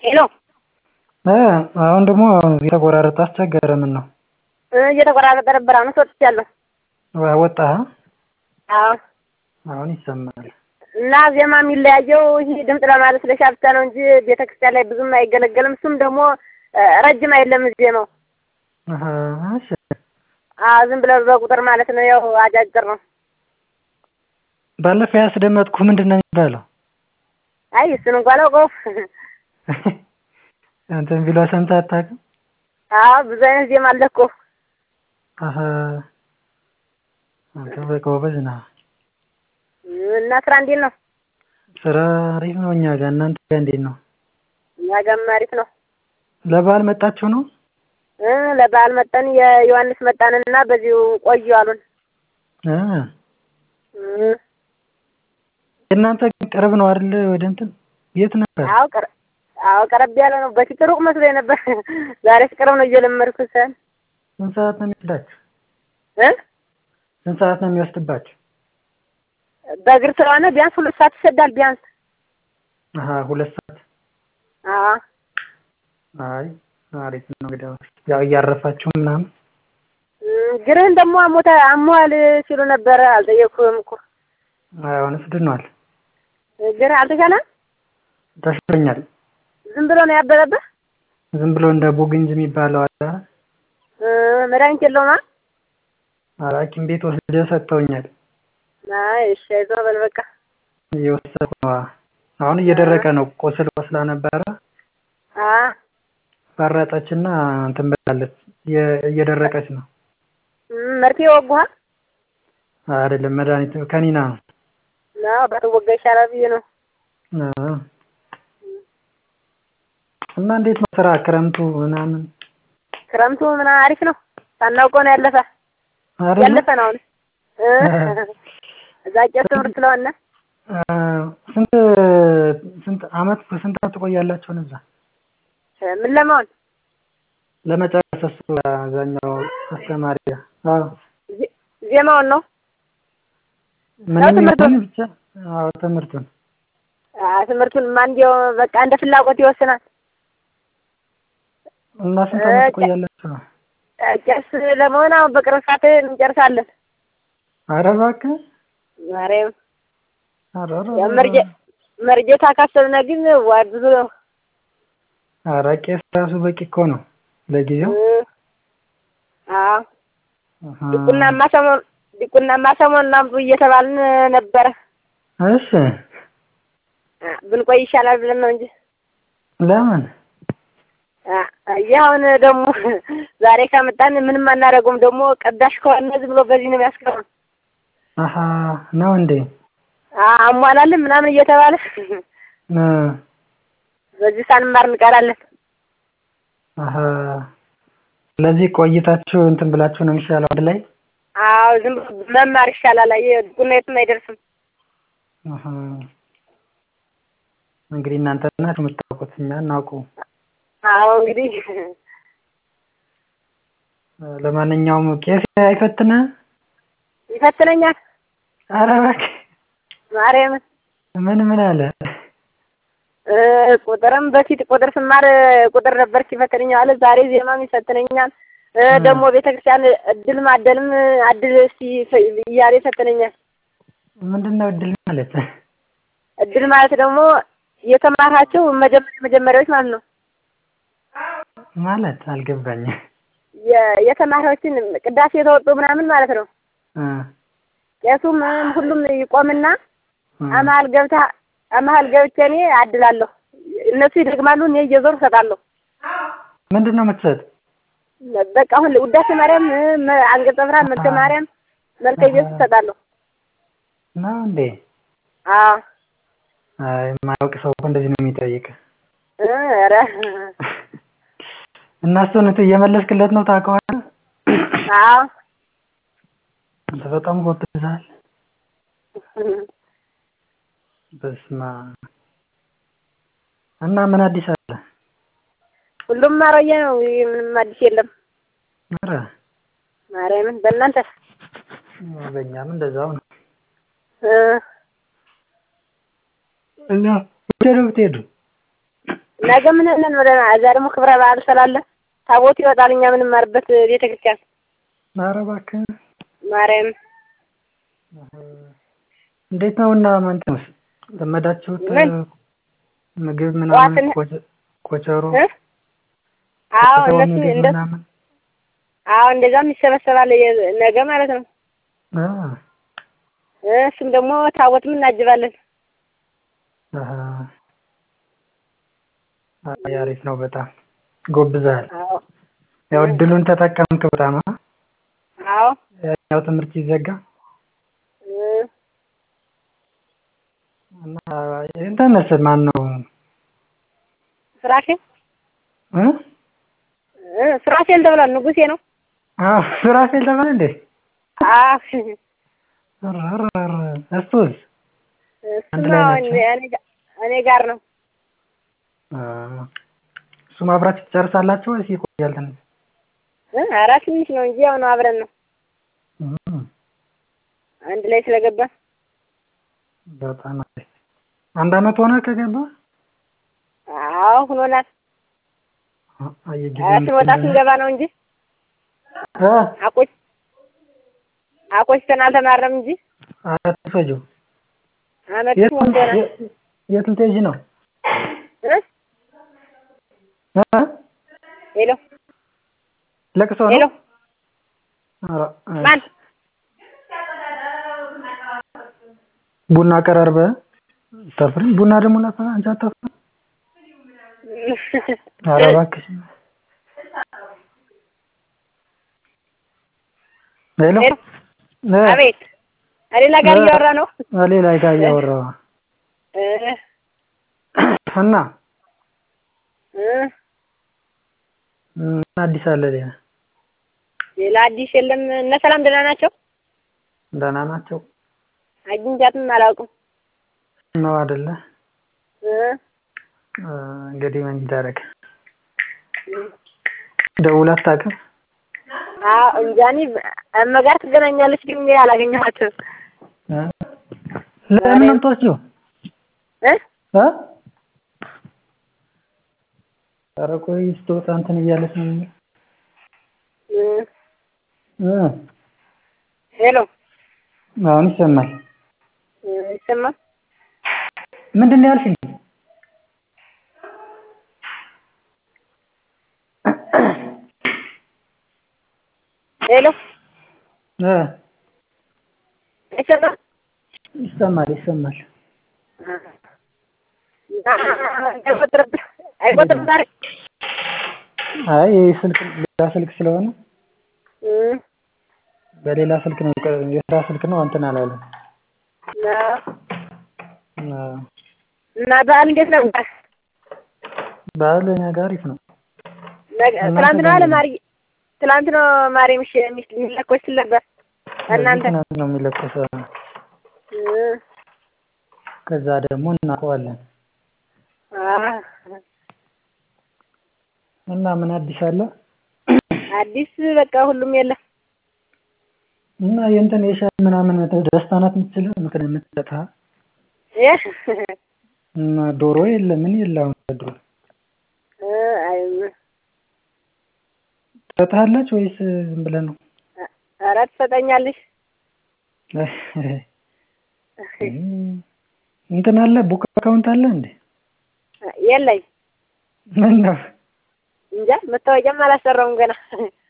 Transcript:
ሄሎ አሁን ደግሞ የተቆራረጠ አስቸገረ ምነው እየተቆራረጠ ነበር አሁን ወጥቻለሁ ወጣህ አዎ አሁን ይሰማል እና ዜማ የሚለያየው ይህ ድምፅ ለማለስለሻ ብቻ ነው እንጂ ቤተክርስቲያን ላይ ብዙም አይገለገልም እሱም ደግሞ ረጅም አይደለም ዜማው አሀ እሺ አዎ ዝም ብለው በቁጥር ማለት ነው ያው አጫጭር ነው ባለፈው ያስደመጥኩህ ምንድን ነው የሚባለው አይ እሱን እንኳን አላውቀውም እንትን ቢሏ ሰምተህ አታውቅም አዎ ብዙ አይነት ዜማ አለ እኮ አሀ አንተ በቃ ጎበዝ ነህ እና ስራ እንዴት ነው ስራ አሪፍ ነው እኛ ጋር እናንተ ጋር እንዴት ነው እኛ ጋርም አሪፍ ነው ለበዓል መጣችሁ ነው እ ለበዓል መጠን የዮሐንስ መጣንና በዚሁ ቆዩ አሉን እ እ የእናንተ ግን ቅርብ ነው አይደል ወደ እንትን የት ነበር አዎ ቅር አዎ ቀረብ ያለ ነው በፊት ሩቅ መስሎኝ ነበር ዛሬስ ቅርብ ነው እየለመድኩት ሰን ስንት ሰዓት ነው የሚወስዳችሁ እ ስንት ሰዓት ነው የሚወስድባችሁ በእግር ስለሆነ ቢያንስ ሁለት ሰዓት ይሰዳል ቢያንስ አሀ ሁለት ሰዓት አዎ አይ አሪፍ ነው እንግዲህ ያው እያረፋችሁ ምናምን ግርህን ደግሞ አሞተ አሞሃል ሲሉ ነበረ አልጠየቅኩህም እኮ አሁንስ ድኗል ግርህ አልተሻለም ተሽሎኛል ዝም ብሎ ነው ያበጠብህ ዝም ብሎ እንደ ቡግንጅ የሚባለው አለ እ መድኃኒት የለውም ኧረ ሐኪም ቤት ወስደው ሰጥተውኛል አይ እሺ አይዞህ በል በቃ እየወሰድኩ ነው አሁን እየደረቀ ነው ቁስል ወስላ ነበረ አ ፈረጠችና እንትን ብላለች እየደረቀች ነው መርፌ ወጉሃል አይደለም መድኃኒት ከኒና ነው ነው ባትወጋ ይሻላል ብዬ ነው እ እና እንዴት ነው ስራ ክረምቱ ምናምን ክረምቱ ምና አሪፍ ነው ሳናውቀው ነው ያለፈ አይደለ ያለፈ ነው አሁን እ እዛ ቄስ ትምህርት ስለሆነ ስንት ስንት አመት ስንት አመት ትቆያላችሁ እዛ ምን ለመሆን ለመጨረስ እሱ አብዛኛው አስተማሪ አዎ ዜማውን ነው ምንም ትምህርቱን? ይሁን ብቻ አዎ ትምህርቱን አዎ ትምህርቱን እንዲያው በቃ እንደ ፍላጎት ይወስናል እና ስንት አመት ትቆያላችሁ ነው ቄስ ለመሆን አሁን በቅርብ ሰዓት እንጨርሳለን ኧረ እባክህ ማርያም ኧረ ኧረ ያው መርጀ መርጀታ ካሰብነ ግን ዋ ብዙ ነው ኧረ ቄስ ራሱ በቂ እኮ ነው ለጊዜው እ አዎ አሀ። ዲቁናማ ሰሞን ዲቁናማ ሰሞን አምጡ እየተባልን ነበረ እሺ አ ብንቆይ ይሻላል ብለን ነው እንጂ ለምን አ አየህ አሁን ደግሞ ዛሬ ካመጣን ምንም አናደርገውም ደግሞ ቀዳሽ ከሆነ ዝም ብሎ በዚህ ነው የሚያስቀረው አሀ ነው እንዴ አሟላልን ምናምን እየተባለ እ በዚህ ሳንማር እንቀራለን አሀ ስለዚህ ቆይታችሁ እንትን ብላችሁ ነው የሚሻለው አንድ ላይ አዎ ዝም ብሎ መማር ይሻላል አየህ ዲቁና የትም አይደርስም አሀ እንግዲህ እናንተ ናችሁ የምታውቁት እኛ አናውቀውም አዎ እንግዲህ ለማንኛውም ቄስ አይፈትንህም ይፈትነኛል ኧረ እባክህ ማርያምን ምን ምን አለ እ ቁጥርም በፊት ቁጥር ስማር ቁጥር ነበር ሲፈትነኝ አለ ዛሬ ዜማም ይፈትነኛል እ ደግሞ ቤተክርስቲያን እድል ማደልም አድል እስቲ እያለ ይፈትነኛል ምንድን ነው እድል ማለት እድል ማለት ደግሞ የተማርሃቸው መጀመሪያ መጀመሪያዎች ማለት ነው ማለት አልገባኝም የ- የተማሪዎችን ቅዳሴ የተወጡ ምናምን ማለት ነው እ ቄሱም ሁሉም ይቆምና እ አመሀል ገብታ አመሀል ገብቼ እኔ አድላለሁ እነሱ ይደግማሉ እኔ እየዞሩ እሰጣለሁ ምንድን ነው የምትሰጥ በቃ አሁን ውዳሴ ማርያም እ መ- አንቀጸ ብርሃን መልከ ማርያም መልከ ኢየሱስ እሰጣለሁ ነው እንዴ አዎ አይ የማያውቅ ሰው እኮ እንደዚህ ነው የሚጠይቅ እ ኧረ እና እሱን እየመለስክለት ነው ታውቀዋለህ አዎ አንተ በጣም ጎብዘሃል በስመ አብ እና ምን አዲስ አለ ሁሉም አሮጌ ነው ምንም አዲስ የለም ኧረ ማርያምን በእናንተ በእኛም እንደዛው ነው እ እና ወደ ነው የምትሄዱ ነገ ምን ለን ወደ እዛ ደግሞ ክብረ በዓል ስላለ ታቦት ይወጣል። እኛ የምንማርበት ቤተ ክርስቲያን ኧረ እባክህ ማርያም እንዴት ነው እና ማንተስ ለመዳችሁት ምን? ምግብ ምናምን ጠዋትን- ኮቸ- ኮቸሮ እ? አዎ ኮቸሮ እነሱ ምግብ እንደ ምናምን አዎ እንደዛም ይሰበሰባል የ- ነገ ማለት ነው። አ እ እሱም ደግሞ ታቦትም እናጅባለን። አሃ አይ አሪፍ ነው በጣም ጎብዘሃል። አዎ ያው እድሉን ተጠቀምክ በጣም አ? አዎ ያው ትምህርት ሲዘጋ እ እና እንትንስ ማን ነው ስራሽን እ እ ስራሽን ተብሏል። ንጉሴ ነው። አዎ ሱራፌል ተባለ እንዴ? አዎ ኧረ ኧረ ኧረ እሱስ አንድ እሱማ ላይ እኔ ናቸው? እኔ ጋ- እኔ ጋር ነው። አ እሱም አብራችሁ ትጨርሳላችሁ ወይስ ይቆያል ትንሽ? እ ኧረ ትንሽ ነው እንጂ ያው ነው አብረን ነው እም አንድ ላይ ስለገባ በጣም አሪፍ። አንድ አመት ሆነ ከገባ? አዎ ሁኖናል። አየጊዜ ኧረ ስንወጣ ስንገባ ነው እንጂ እ አቆይ አቆይተን አልተማረም እንጂ ኧረ ተፈጂው አመት የት ሞልቶናል። የት ልትሄጂ ነው? እ እ ሄሎ ለቅሶ ሄሎ ነው? ኧረ እ ማን ቡና ቀራርበ አታፍሪም? ቡና ደግሞ ላፈላ አንቺ አታፍሪም? ኧረ እባክሽ ሄሎ ሄሎ እ አቤት ሌላ ጋር እ እያወራ ነው ሌላ ጋር እያወራሁ እ እና እ ምን አዲስ አለ ሌላ? ሌላ አዲስ የለም። እነ ሰላም ደህና ናቸው? ደህና ናቸው አግኝቻትም አላውቅም። ነው አይደለ? እ እ እንግዲህ ምን ይደረግ ደውላ አታውቅም? አዎ እንጃ እኔ እመ ጋር ትገናኛለች ግን እኔ አላገኘኋትም። እ ለምን ነው የምትወስጂው? እ እ ኧረ ቆይ ስትወጣ እንትን እያለች ነው የሚለው እ እ ሄሎ አሁን ይሰማል። እ ይሰማል? ምንድን ነው ያልሽኝ? ሄሎ እ አይሰማም? ይሰማል ይሰማል። አይቆጥርም አይቆጥርም ዛሬ አይ ይሄ ስልክ ሌላ ስልክ ስለሆነ እ በሌላ ስልክ ነው የስራ ስልክ ነው እንትን አላለም። እና አዎ እና በዓል እንዴት ነው? በዓል እኛ ጋር አሪፍ ነው። ነገ- እናንተ ትናንት ነው ጋር አለ እንዴት ነው? ማርዬ ትናንት ነው ማርዬ ምሽ ሚስ የሚለኮስ ስል ነበር እናንተ ትናንት ነው የሚለኮሰው። እ ከዛ ደግሞ እናውቀዋለን። አ እና ምን አዲስ አለ? አዲስ በቃ ሁሉም የለም። እና የእንትን የሻይ ምናምን ደስታ ናት የምትችለው ምክን የምትሰጣ እ እና ዶሮ የለ ምን የለ አሁን ድሮ እ አይ ትሰጥሃለች ወይስ ዝም ብለህ ነው? ኧረ ትሰጠኛለሽ። እንትን አለ ቡክ አካውንት አለ እንዴ? የለኝ ምን ነው እንጃ መታወቂያም አላሰራውም ገና